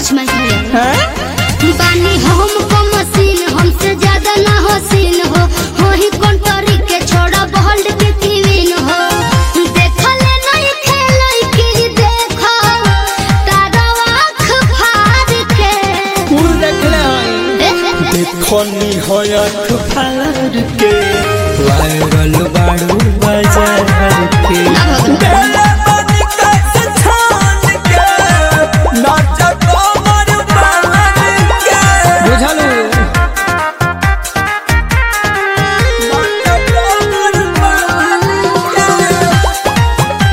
Touch माय hair हैं? बानी हम को मशीन हमसे ज्यादा ना हो सीन हो हो ही कंटरी के छोड़ा बहल्ड के कीविन हो देखले नहीं खेलई की देखो तारा आँख फाड़ के कुल देखले हई देखनी होयत फार के वायरल बाड़ू बाजार के बेले बनी कैसे छान के नाच कमर बांध के बुझलू नाच कमर बांध के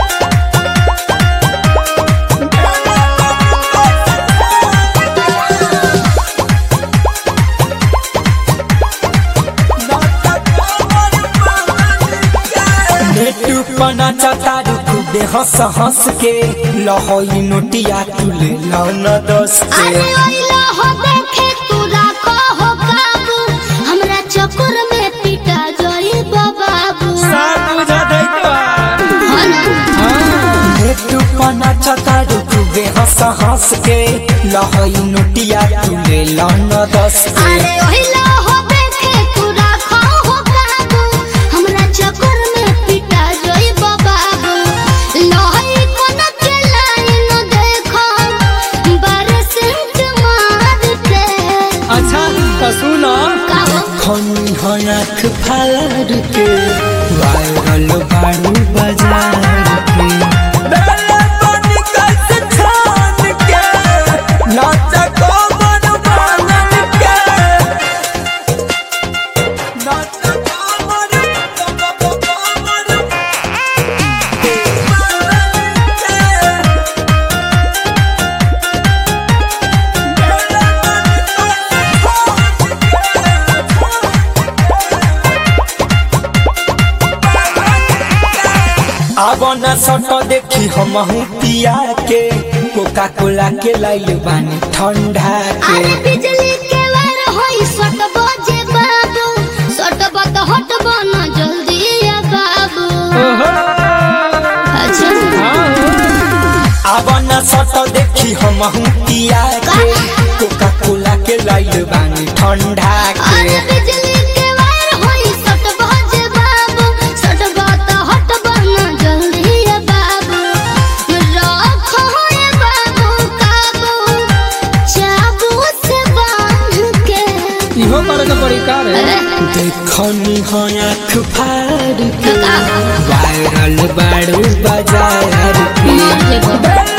नेटू पना चतारू खुदे हंस हंस के लहोई नोटिया तुले लौन दस के अरे ओइला हो देखे तू राखो हो काबू हमरा चक्कर में पिटा जोई बाबू सब बुझा दैतो हो ना नेटू पना चतारू खुदे हंस हंस के लहोई नोटिया तुले लौन दस के अरे ओहिला हो देखे तू राखो हो काबू हमरा चक्कर में पिटा जोई बाबू लोही कोन के लाइन देखो बरसेंट मार के अच्छा तो सुनो काहो खनी हयाख फार के वायरल बाड़ू बाजार के बेले बनी कैसे छान के नाच कमर बांध के नाच कमर कमर अब न सट देखी हम पिया के कोका कोला के लाइल बानी ठंडा के अरे बिजली के वार होई सट बजे बाबू सट बत हट बना जल्दी या बाबू अच्छा अब न सट देखी हम पिया के कोका कोला के लाइल बानी ठंडा अरे के बिजली के वार होई सट बजे बाबू सट बत हट बना जल्दी या बाबू रखो ये बाबू काबू चाबू से बांध के इहो करे के पड़ी का रे देखनी हयाख फाड़ के वायरल बाड़ू बाजार के मार देबो। बेले